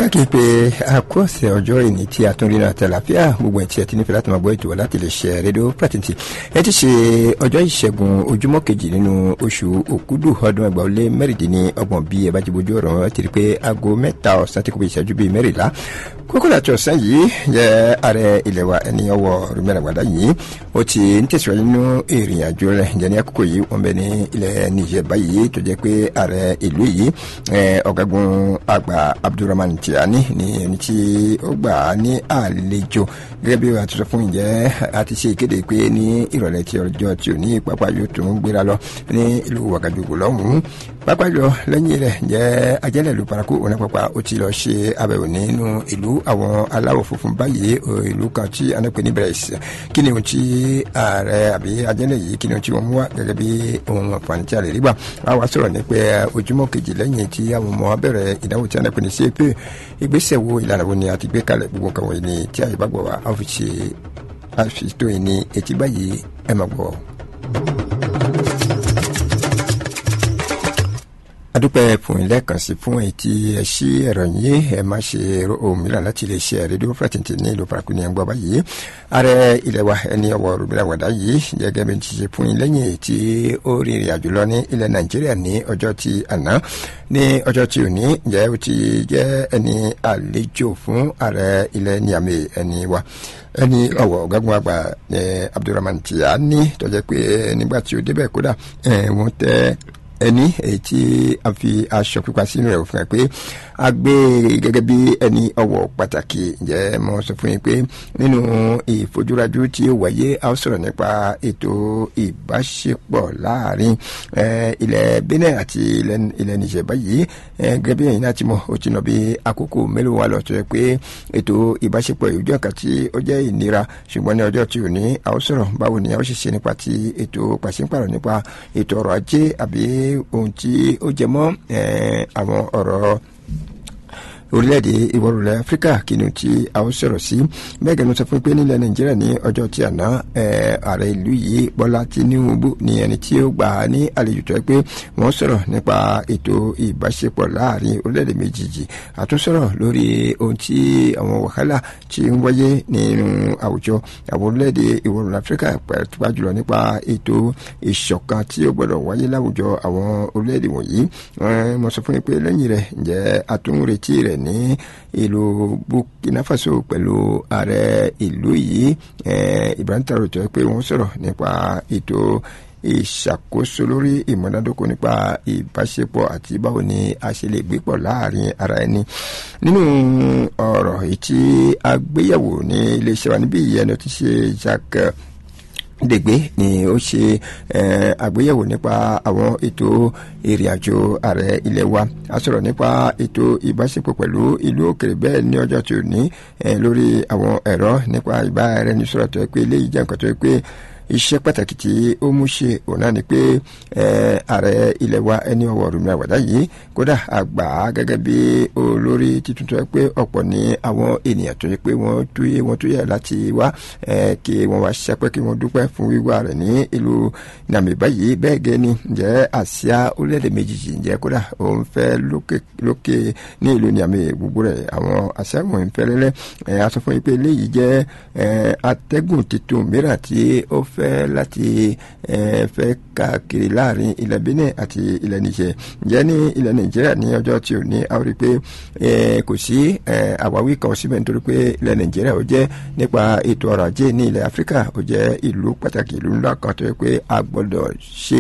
káàkiri pé àkọsẹ̀ ọjọ́ ìní tí a tún rí náà tẹ̀láfíà gbogbo ẹ̀ tí ẹ ti nífẹ̀ẹ́ láti máa gbọ́ ètò láti lè ṣe rédíò pàtìntì ẹ ti ṣe ọjọ́ ìṣẹ́gun ojúmọ́ kejì nínú oṣù òkúdù ọdún ẹgbàá ó lé mẹ́rìndínlọ́gbọ̀n bí ẹ bá ti bójú ọ̀rọ̀ ẹ ti rí pé aago mẹ́ta ọ̀sán tí kò bí ìṣẹ́jú bíi mẹ́rìnlá kókó láti ọ̀sán yìí jẹ́ ààrẹ ilẹ̀ wa ẹni ọwọ́ rúmẹ́rẹ̀gbàdá yìí ó ti ń tẹ̀síwájú nínú ìrìn àjò rẹ̀ ǹjẹ́ ní àkókò yìí wọ́n bẹ ní ilẹ̀ Niger báyìí tó jẹ́ pé ààrẹ ìlú yìí ọ̀gágun àgbà Abdulrahman Tiani ní ẹni tí ó gbà á ní àlejò gẹ́gẹ́ bí a ti sọ fún ìjẹ́ a ti ṣe ìkéde pé ní ìrọ̀lẹ́ tí ọjọ́ tí ò ní pápá yóò tún gbéra lọ ní ìlú Wagadugu lọ́hùn-ún pápá yọ lẹ́yìn rẹ̀ jẹ́ ajẹ́lẹ̀ ìlú paraku òun pápá ó ti lọ ṣe àbẹ̀wò nínú ìlú àwọn aláwọ̀ funfun báyìí ìlú kan tí anápẹ́ ní Brest kí ni ohun tí ààrẹ àbí ajẹ́lẹ̀ yìí kí ni ohun tí wọ́n mú wá gẹ́gẹ́ bí ohun àǹfààní tí a lè rí gbà wá wá sọ̀rọ̀ nípa ojúmọ́ kejì lẹ́yìn tí àwọn ọmọ bẹ̀rẹ̀ ìdánwò tí anápẹ́ ní CAP ìgbésẹ̀ wo ìlànà wo ni a ti gbé kalẹ̀ gbogbo kan wọ̀nyí ni tí àyè bá gbọ̀ wá a fi ṣe àfitó yìí ní etí báyìí ẹ máa gbọ́. adúpẹ́ fún ilé kan sí fún etí ẹ ṣí ẹ̀rọ yìí ẹ má ṣe ohun mìíràn láti lè ṣe rédíò fúlàtìntì ní ìlú paraku ní ẹgbọ́ báyìí ààrẹ ilẹ̀ wa ẹni ọwọ́ rúbílà wàdá yìí gẹ́gẹ́ bí ti ṣe fún yín lẹ́yìn tí ó rí ìrìn àjò lọ ní ilẹ̀ nàìjíríà ní ọjọ́ tí àná ní ọjọ́ tí òní jẹ́ ó ti jẹ́ ẹni àlejò fún ààrẹ ilẹ̀ Niamey ẹni wa ẹni ọwọ́ ọ̀gágun àgbà Abdulrahman Tiani tó jẹ́ pé nígbà tí ó débẹ̀ kódà wọ́n tẹ́ ẹni èyí tí a fi aṣọ pípa sínú rẹ̀ fún ẹ pé a gbé gẹ́gẹ́ bí ẹni ọwọ́ pàtàkì ǹjẹ́ mo sọ fún yín pé nínú ìfojúrajú tí ó wáyé a ó sọ̀rọ̀ nípa ètò ìbáṣepọ̀ láàrin ilẹ̀ Benin àti ilẹ̀ Niger báyìí gẹ́gẹ́ bí ẹ̀yin náà ti mọ̀ ó ti nà bí àkókò mélòó wa lọ tó yẹ pé ètò ìbáṣepọ̀ ìjọ kan tí ó jẹ́ ìnira ṣùgbọ́n ní ọjọ́ tí ò ní a ó sọ̀rọ̀ báwo ni a ó ṣe ṣe nípa ti ètò pàṣípàrọ̀ nípa ètò ọrọ̀ ajé àbí ohun tí ó jẹ mọ́ àwọn ọ̀rọ̀ orílẹ̀-èdè ìwọ̀rùlẹ̀ áfíríkà kínú tí a ó sọ̀rọ̀ sí bẹ́ẹ̀ gẹ́gẹ́ sọ fún pé nílẹ̀ nàìjíríà ní ọjọ́ tí àná ààrẹ ìlú yìí bọ́lá tinubu ní ẹni tí ó gbà á ní àlejò tó yẹ pé wọ́n sọ̀rọ̀ nípa ètò ìbáṣepọ̀ láàrin orílẹ̀-èdè méjèèjì àtúnṣọ̀rọ̀ lórí ohun tí àwọn wàhálà tí ń wáyé nínú àwùjọ àwọn orílẹ̀-èdè ìwọ̀rùlẹ̀ áfíríkà pàápàá jùlọ nípa ètò ìṣọ̀kan tí ó gbọ́dọ̀ wáyé láwùjọ àwọn orílẹ̀-èdè wọ̀nyí mo sọ fún yín pé lẹ́yìn rẹ̀ ǹjẹ́ àtúnretí rẹ̀ ní ìlú Burkina Faso pẹ̀lú ààrẹ ìlú yìí Ibrahim Traoré tó yẹ pé wọ́n sọ̀rọ̀ nípa ètò ìṣàkóso lórí ìmọ̀dádókò nípa ìbáṣepọ̀ àti báwo ni a ṣe lè gbé pọ̀ láàrin ara ẹni nínú ọ̀rọ̀ èyí tí a gbéyẹ̀wò ní iléeṣẹ́ wa níbí ìyẹn ti ṣe Jacques dègbé ni ó ṣe àgbéyẹ̀wò nípa àwọn ètò ìrìn àjò ààrẹ ilé wa a sọ̀rọ̀ nípa ètò ìbáṣepọ̀ pẹ̀lú ìlú òkèrè bẹ́ẹ̀ ní ọjọ́ tí ò ní lórí àwọn ẹ̀rọ nípa ìbáraẹnisọ̀rọ̀ tó yẹ pé eléyìí jẹ́ nǹkan tó yẹ pé iṣẹ́ pàtàkì tí ó mú ṣe òun náà ni pé ààrẹ ilẹ̀ wa ẹni ọwọ́ rúmìnira wàdá yìí kódà àgbà gẹ́gẹ́ bí olórí títún tó yẹ pé ọ̀pọ̀ ní àwọn ènìyàn tó yẹ pé wọ́n túyè wọ́n túyè láti wá kí wọ́n wá ṣẹ́pẹ́ kí wọ́n dúpẹ́ fún wíwá rẹ̀ ní ìlú nàmì báyìí bẹ́ẹ̀ gẹ́ ni ǹjẹ́ àsíá orílẹ̀-èdè méjìjì ǹjẹ́ kódà òun fẹ́ lókè ní ìlú nàmì gbogbo rẹ̀ àwọn àsíá wọn fẹ́ lẹ́lẹ́ a sọ fún yín pé eléyìí jẹ́ atẹ́gùn tuntun mìíràn tí ó fẹ́ fẹ́ láti fẹ́ káàkiri láàrin ilẹ̀ Benin àti ilẹ̀ Niger ǹjẹ́ ní ilẹ̀ Nàìjíríà ní ọjọ́ tí ò ní a rí pé kò sí àwáwí kan síbẹ̀ nítorí pé ilẹ̀ Nàìjíríà ó jẹ́ nípa ètò ọrọ̀ ajé ní ilẹ̀ Áfíríkà ó jẹ́ ìlú pàtàkì ìlú ńlá kan tó yẹ pé a gbọ́dọ̀ ṣe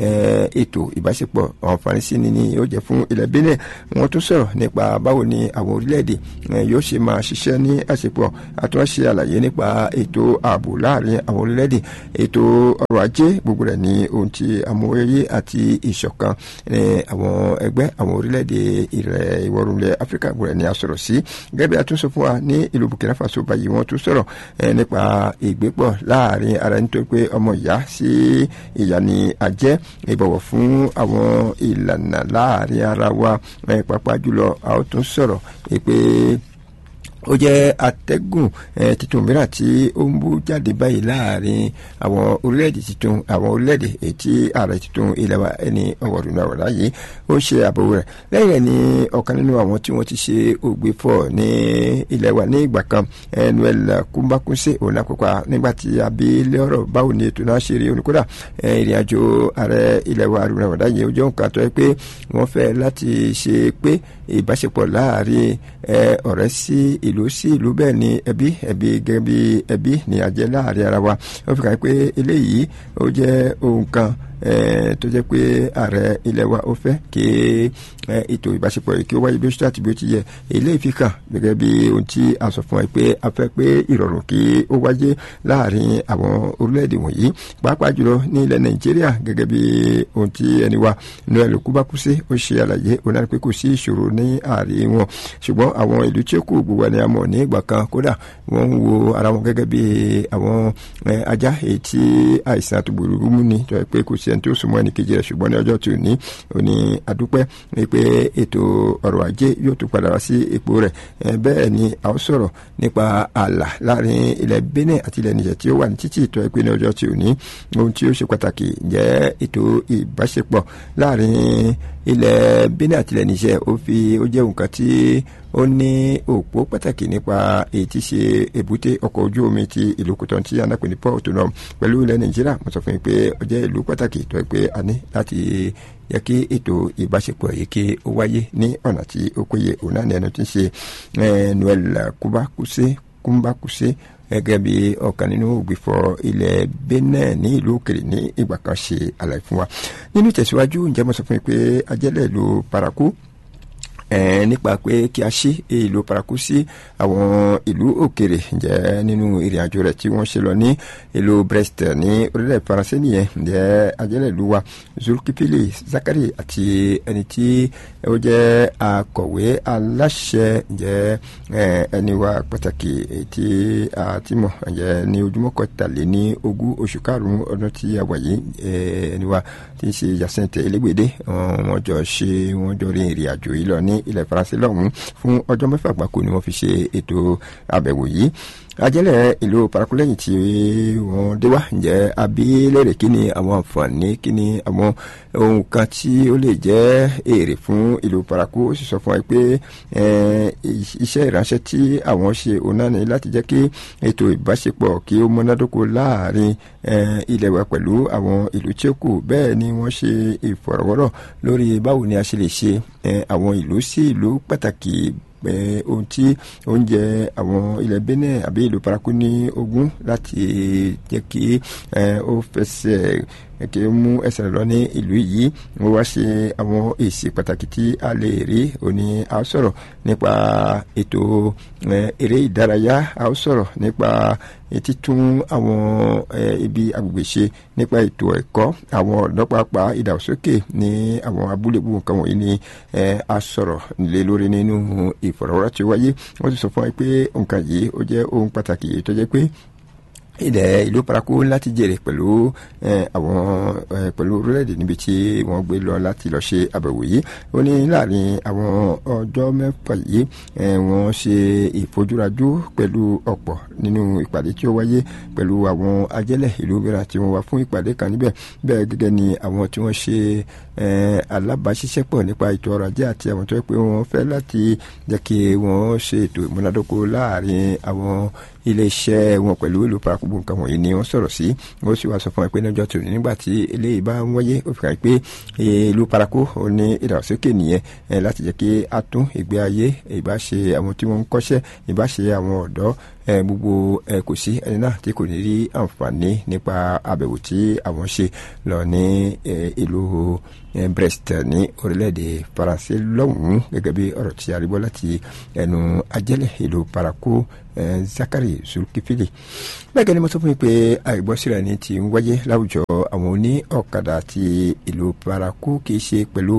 ètò ìbáṣepọ̀ àǹfààní sí ni ni ó jẹ́ fún ilẹ̀ Benin wọ́n tún sọ̀rọ̀ nípa báwo ni àwọn orílẹ̀-èdè yóò ṣe máa ṣiṣẹ́ ní àṣepọ̀ àtúnṣe àlàyé nípa ètò ààbò láàrin àwọn orílẹ̀-èdè ètò ọrọ̀ ajé gbogbo rẹ̀ ní ohun tí amóyéyé àti ìṣọ̀kan àwọn ẹgbẹ́ àwọn orílẹ̀-èdè ilẹ̀ ìwọ̀rùnlẹ̀ áfíríkà gbogbo rẹ̀ ní a sọ̀rọ̀ sí gẹ́gẹ́ bí a tún sọ fún wa ní ìlú burkina faso báyìí wọ́n tún sọ̀rọ̀ nípa ìgbépọ̀ láàrin ara nítorí pé ọmọ ìyá sí ìyá ni àjẹ́ ìbọ̀wọ̀ fún àwọn ìlànà láàrin ara wa pàápàá jùlọ a ó tún sọ̀rọ̀ pé ó jẹ́ atẹ́gùn tuntun mìíràn tí ó ń bú jáde báyìí láàrin àwọn orílẹ̀-èdè tuntun àwọn orílẹ̀-èdè ètí ààrẹ tuntun ilẹ̀ wa ẹni ọ̀wọ̀dùn náà wọ̀dà yìí ó ṣe àbẹ̀wò rẹ̀ lẹ́yìn rẹ̀ ni ọ̀kan nínú àwọn tí wọ́n ti ṣe ògbéfọ̀ ní ilẹ̀ wa ní ìgbà kan Noel Kumbakunse òun náà kópa nígbà tí abilé ọ̀rọ̀ báwo ni ètò náà ṣe rí oníkódà ìrìn àjò ààrẹ ilẹ̀ wa àrùn náà wọ̀dà yìí ó jẹ́ nǹkan tó yẹ pé wọ́n fẹ́ láti ṣe pé ìbáṣepọ̀ láàrin ọ̀rẹ́ sí ìlú sí ìlú bẹ́ẹ̀ ni ẹbí ẹbí gẹ́gẹ́ bí ẹbí ni àjẹ́ láàrin ara wa ó fi kàn pé eléyìí ó jẹ́ ohun kan tó jẹ́ pé ààrẹ ilẹ̀ wa ó fẹ́ kí ètò ìbáṣepọ̀ yìí kí ó wáyé bí ó ṣe àti bí ó ti yẹ eléyìí fi kàn gẹ́gẹ́ bí ohun tí a sọ fún wa pé a fẹ́ pé ìrọ̀rùn kí ó wáyé láàrin àwọn orílẹ̀-èdè wọ̀nyí pàápàá jùlọ ní ilẹ̀ nàìjíríà gẹ́gẹ́ bí ohun tí ẹni wa noel kubakuse ó ṣe àlàyé òun náà pé kò sí ìṣòro ní àárín wọn ṣùgbọ́n àwọn ìlú tí ó kù gbogbo ẹni a mọ̀ ní ìgbà kan kódà wọ́n ń wo ara wọn gẹ́gẹ́ bí àwọn ajá èyí tí àìsàn àtògbòrò mú ni tó yẹ pé kò sí ẹni tí ó súnmọ́ ẹni kejì rẹ̀ ṣùgbọ́n ní ọjọ́ tí ò ní òní adúpẹ́ pé ètò ọrọ̀ ajé yóò tún padà wá sí ipò rẹ̀ bẹ́ẹ̀ ni a ó sọ̀rọ̀ nípa ààlà láàrin ilẹ̀ Benin àti ilẹ̀ Niger tí ó wà ní títì tó yẹ pé ní ọjọ́ tí ò ní ohun tí ó ṣe pàtàkì jẹ́ ètò ìbáṣepọ̀ láàrin ilẹ̀ Benin àti ilẹ̀ Niger ó fi ó jẹ́ nǹkan tí ó ní òpó pàtàkì nípa èyí tí ṣe èbúté ọkọ̀ ojú omi ti ìlú Kòtọ́n tí anápè ní port náà pẹ̀lú ilẹ̀ Nàìjíríà mo sọ fún yín pé ó jẹ́ ìlú pàtàkì tó yẹ pé a ní láti yẹ kí ètò ìbáṣepọ̀ yìí kí ó wáyé ní ọ̀nà tí ó péye òun náà ní ẹnu tí ń ṣe Noel Kubakuse Kumbakuse gẹ́gẹ́ bí ọ̀kan nínú ògbìfọ̀ ilẹ̀ Benin ní ìlú òkèrè ní ìgbà kan ṣe àlàyé fún wa nínú ìtẹ̀síwájú ǹjẹ́ mo sọ fún yín pé ajẹ́lẹ̀ ìlú paraku nípa pé kí a ṣí ìlú paraku sí àwọn ìlú òkèrè ǹjẹ́ nínú ìrìn àjò rẹ̀ tí wọ́n ṣe lọ ní ìlú Brest ní orílẹ̀ faransé nìyẹn ǹjẹ́ ajẹ́lẹ̀ ìlú wa Zulkifili Zakari àti ẹni tí ó jẹ́ akọ̀wé aláṣẹ ǹjẹ́ ẹni wa pàtàkì tí a ti mọ̀ ǹjẹ́ ní ojúmọ́ kọtàlẹ́ ní ogún oṣù karùn-ún ọdún tí a wà yìí ẹni wa tí ń ṣe Jacinthe Elégbèdé wọ́n jọ ṣe wọ́n jọ rin ìrìn àjò yìí lọ ní ilẹ̀ faransé lọ́hùn-ún fún ọjọ́ mẹ́fà gbáko ni wọ́n fi ṣe ètò àbẹ̀wò yìí ajẹ́lẹ̀ ìlú paraku lẹ́yìn tí wọ́n dé wá ǹjẹ́ abilérè kí ni àwọn àǹfààní kí ni àwọn ohun kan tí ó lè jẹ́ èrè fún ìlú paraku ó sì sọ fún wa pé iṣẹ́ ìránṣẹ́ tí àwọn ṣe òun náà ní láti jẹ́ kí ètò ìbáṣepọ̀ kí ó múnádóko láàrin ilẹ̀ wa pẹ̀lú àwọn ìlú tí ó kù bẹ́ẹ̀ ni wọ́n ṣe ìfọ̀rọ̀wọ́rọ̀ lórí báwo ni a ṣe lè ṣe àwọn ìlú sí ìlú pàtàkì pé ohun tí oúnjẹ àwọn ilẹ̀ Benin àbí ìlú paraku ní ogún láti jẹ́ kí ó fẹsẹ̀ kí ó mú ẹsẹ̀ lọ ní ìlú yìí wọ́n wá ṣe àwọn èsì pàtàkì tí a lè rí òní a ó sọ̀rọ̀ nípa ètò eré ìdárayá a ó sọ̀rọ̀ nípa títún àwọn ibi agbègbè ṣe nípa ètò ẹ̀kọ́ àwọn ọ̀dọ́ pàápàá ìdàgbàsókè ní àwọn abúlé gbogbo nǹkan wọ̀nyí ni a sọ̀rọ̀ lé lórí nínú ìfọ̀rọ̀wérọ̀ tí ó wáyé wọ́n ti sọ fún wa pé nǹkan yìí ó jẹ́ ohun pàtàkì èyí tó jẹ́ pé ilẹ̀ ìlú paraku láti jèrè pẹ̀lú àwọn pẹ̀lú orílẹ̀-èdè níbi tí wọ́n gbé lọ láti lọ ṣe àbẹ̀wò yìí ó ní láàrin àwọn ọjọ́ mẹ́fà yìí wọ́n ṣe ìfojúrajú pẹ̀lú ọ̀pọ̀ nínú ìpàdé tí ó wáyé pẹ̀lú àwọn ajẹ́lẹ̀ ìlú mìíràn tí wọ́n wá fún ìpàdé kan níbẹ̀ bẹ́ẹ̀ gẹ́gẹ́ ni àwọn tí wọ́n ṣe alábàáṣiṣẹ́pọ̀ nípa ètò ọrọ̀ ajé àti àwọn tó yẹ pé wọ́n fẹ́ láti jẹ́ kí wọ́n ṣe ètò ìmúnádóko láàrin àwọn iléeṣẹ́ wọn pẹ̀lú ìlú paraku nǹkan wọ̀nyí ni wọ́n sọ̀rọ̀ sí wọ́n sì wá sọ fún ẹ pé lọ́jọ́ tòun nígbà tí eléyìí bá ń wáyé ó fi hàn pé ìlú paraku ó ní ìdàgbàsókè nìyẹn láti jẹ́ kí a tún ìgbé ayé ìbáṣe àwọn tí wọ́n ń kọ́ṣẹ́ ìbáṣe àwọn ọ̀dọ́ gbogbo kò sí ẹni náà tí kò ní rí àǹfààní nípa àbẹ̀wò tí àwọn ṣe lọ ní ìlú Brest ní orílẹ̀-èdè Faransé lọ́hùn-ún gẹ́gẹ́ bí ọ̀rọ̀ tí a rí gbọ́ láti ẹnu ajẹ́lẹ̀ ìlú paraku Zakari Zulkifili bẹ́ẹ̀ gẹ́gẹ́ ni mo sọ fún mi pé àìgbọ́síra ni ti ń wáyé láwùjọ àwọn oní ọ̀kadà ti ìlú paraku kì í ṣe pẹ̀lú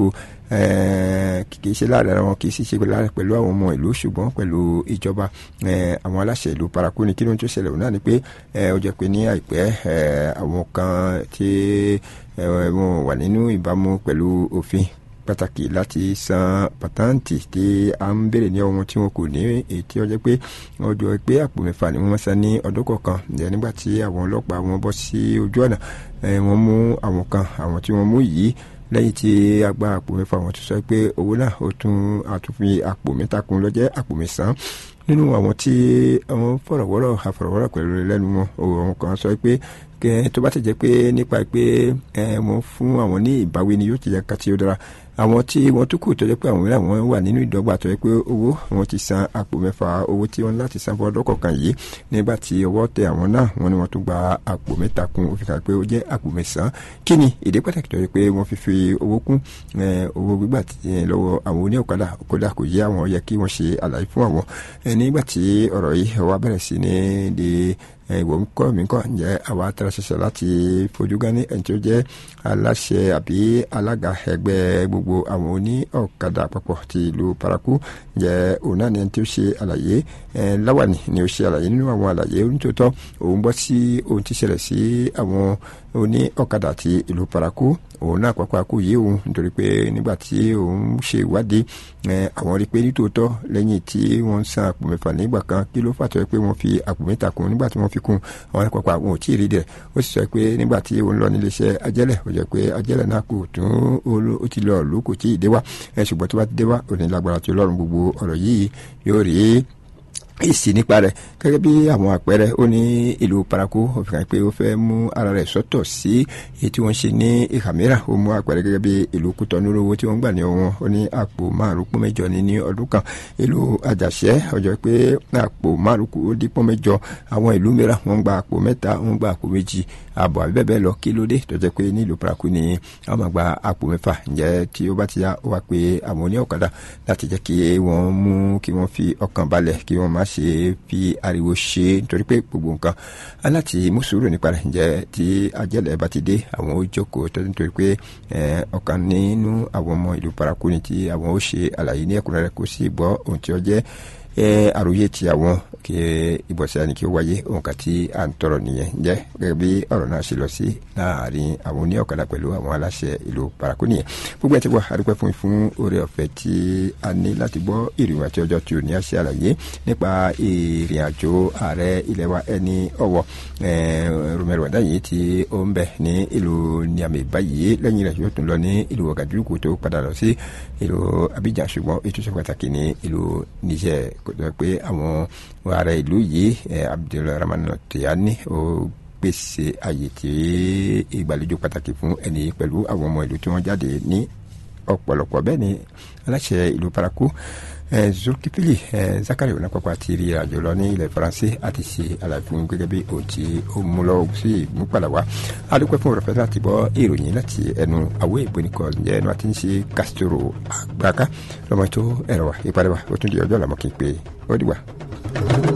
kì í ṣe láàrin ara wọn kì í sì ṣe pẹ̀lú àwọn ọmọ ìlú ṣùgbọ́n pẹ̀lú ìjọba àwọn aláṣẹ ìlú paraku ni kí ló ń tó ṣẹlẹ̀ òun náà ni pé ó jẹ́ pé ní àìpẹ́ àwọn kan tí wọ́n wà nínú ìbámu pẹ̀lú òfin pàtàkì láti san pàtàǹtì tí a ń béèrè ní ohun tí wọn kò ní ètí ọjọ́ pé wọ́n jọ pé àpò mẹ́fà ni wọ́n san ní ọdún kọ̀ọ̀kan ǹjẹ́ nígbà tí àwọn ọlọ́pàá wọn bọ́ sí ojú ọ̀nà wọ́n mú àwọn kan àwọn tí wọ́n mú yìí lẹ́yìn tí a gba àpò mẹ́fà wọn tún sọ pé owó náà ó tún àtúnfi àpò mẹ́ta kún ló jẹ́ àpò mẹ́sàn-án nínú àwọn tí àwọn fọ̀rọ̀wọ́rọ̀ àfọ̀rọ̀wọ́rọ̀ pẹ̀lú lẹ́nu wọn òun kan sọ pé tó bá ti jẹ́ pé nípa pé wọ́n fún àwọn ní ìbáwí ni yóò ti jẹ́ ká tí ó dára àwọn tí wọ́n tún kù tó jẹ́ pé àwọn mìíràn wọ́n wà nínú ìdọ́gba tó jẹ́ pé owó wọn ti san àpò mẹ́fà owó tí wọ́n láti san fún ọdún kọ̀ọ̀kan yìí nígbà tí ọwọ́ tẹ àwọn náà wọ́n ní wọ́n tún gba àpò mẹ́ta kún ó fi kà pé ó jẹ́ àpò mẹ́sàn-án kí ni ìdí pàtàkì tó jẹ́ pé wọ́n fi fi owó kún owó gbígbà lọ́wọ́ àwọn oní ọ̀kadà kódà kò yé àwọn yẹ kí wọ́n ṣe àlàyé fún àwọn nígbà tí ọ̀rọ̀ yìí wá bẹ̀rẹ̀ sí ní di ìwọ ń kọ́ mi kọ́ ǹjẹ́ àwa tẹ́lẹ̀ ṣẹṣẹ láti fojú gan ní ẹni tó jẹ́ aláṣẹ àbí alága ẹgbẹ́ gbogbo àwọn oní ọ̀kadà àpapọ̀ ti ìlú paraku ǹjẹ́ òun náà ni ẹni tó ṣe àlàyé láwàní ni ó ṣe àlàyé nínú àwọn àlàyé onítòótọ́ òun bọ́ sí ohun tí ṣẹlẹ̀ sí àwọn oní ọ̀kadà ti ìlú paraku òun náà pàápàá kò yé òun nítorí pé nígbà tí òun ṣe ìwádìí àwọn rí i pé nítòótọ́ lẹ́yìn tí wọ́n ń san àpò mẹ́fà nígbà kan kí ló fàtọ́ pé wọ́n fi àpò mẹ́ta kún nígbà tí wọ́n fi kún àwọn pàápàá wọn ò tí ì rí dẹ̀ ó sì sọ pé nígbà tí òun lọ nílé iṣẹ́ ajẹ́lẹ̀ ó jẹ́ pé ajẹ́lẹ̀ náà kò tún ó ti lọ lù kò tí ì dé wá ṣùgbọ́n tó bá ti dé wá òní lágbára tí ọlọ́run gbogbo ọ̀rọ̀ yìí yóò rí èsì nípa rẹ̀ gẹ́gẹ́ bí àwọn àpẹẹrẹ ó ní ìlú paraku ó fi hàn pé ó fẹ́ mú ara rẹ̀ sọ́tọ̀ sí èyí tí wọ́n ṣe ní ìhà mìíràn ó mú àpẹẹrẹ gẹ́gẹ́ bí ìlú kútọ́nù owó tí wọ́n gbà ní ọwọ́n ó ní àpò márùn pọ́n mẹ́jọ ní ní ọdún kan ìlú àjàṣẹ́ ọjọ́ pé àpò márùn kò dín pọ́n mẹ́jọ àwọn ìlú mìíràn wọ́n gba àpò mẹ́ta wọ́n gba àpò méjì àbọ̀ àbí bẹ́ẹ̀ bẹ́ẹ̀ lọ kí ló dé tó jẹ́ pé ní ìlú paraku ni wọ́n máa gba àpò mẹ́fà ǹjẹ́ tí ó bá ti yá ó wá pé àwọn oní ọ̀kadà láti jẹ́ kí wọ́n mú kí wọ́n fi ọkàn balẹ̀ kí wọ́n má ṣe fi ariwo ṣe nítorí pé gbogbo nǹkan aláti mú sùúrù nípa rẹ̀ ǹjẹ́ tí ajẹ́lẹ̀ bá ti dé àwọn ó jókòó tó nítorí pé ọ̀kan nínú àwọn ọmọ ìlú paraku ni tí àwọn ó ṣe àlàyé ní ẹ̀kúnrẹ́rẹ́ kó sì gbọ́ ohun tí ó jẹ́ àròyé ti àwọn kí ìbọ̀sẹ̀ ẹni kí ó wáyé òǹkà tí à ń tọrọ nìyẹn jẹ́ gẹ́gẹ́ bí ọ̀rọ̀ náà ṣe lọ sí láàrin àwọn oní ọ̀kadà pẹ̀lú àwọn aláṣẹ ìlú paraku nìyẹn gbogbo ẹ̀ ti wà àdúpẹ́ fún fún oore ọ̀fẹ́ tí a ní láti gbọ́ ìrìn àti ọjọ́ tí ò ní àṣẹ àlàyé nípa ìrìn àjò ààrẹ ilẹ̀ wa ẹni ọ̀wọ̀ Romero Wadayi tí ó ń bẹ ní ìlú Niamey báyìí lẹ́yìn rẹ̀ yóò tún lọ ní ìlú Ouagadougou tó padà lọ sí ìlú Abidjan ṣùgbọ́n ètò ìṣe pàtàkì ní ìlú Niger kò tó pé àwọn ààrẹ ìlú yìí Abdulrahman Tiani ó pèsè àyè tí ìgbàlejò pàtàkì fún ẹni pẹ̀lú àwọn ọmọ ìlú tí wọ́n jáde ní ọ̀pọ̀lọpọ̀ bẹ́ẹ̀ ni aláṣẹ ìlú paraku zulkifili zakari onapapa ti rí àjò lọ ní ilẹ̀ faransé àti ṣe àlàyé fún gẹ́gẹ́ bí òun tí ó mú lọ sí ìmúpadà wá adúpẹ́ fún òrọ̀fẹ́ láti bọ́ ìròyìn láti ẹnu àwọ̀ ìbónikọ̀ ǹjẹ́ ẹnu àti ń ṣe castro àgbàká lọ́mọ tó ẹ̀rọ wa ìpàdé wa ó tún di ọjọ́ làmọ́ kí n pé ó dìgbà.